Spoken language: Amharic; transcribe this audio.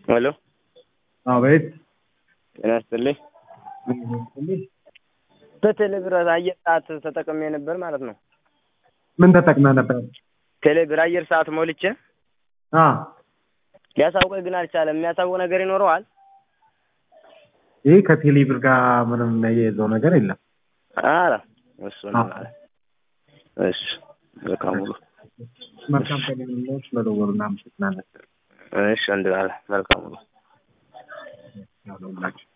ሄሎ አቤት ጤና ይስጥልኝ። በቴሌብር አየር ሰዓት ተጠቅሜ ነበር ማለት ነው። ምን ተጠቅመህ ነበር? ቴሌብር አየር ሰዓት ሞልቼ አ ሊያሳውቀኝ ግን አልቻለም። የሚያሳውቅ ነገር ይኖረዋል? ይህ ከቴሌብር ጋር ምንም የያዘው ነገር የለም። አረ እሱ ነው አዎ። ማለት እሺ መልካም ሙሉ መልካም ቀን ስለደወሉ እናመሰግናለን። እሺ ወንድም አለ መልካም ሙሉ ያለውላችሁ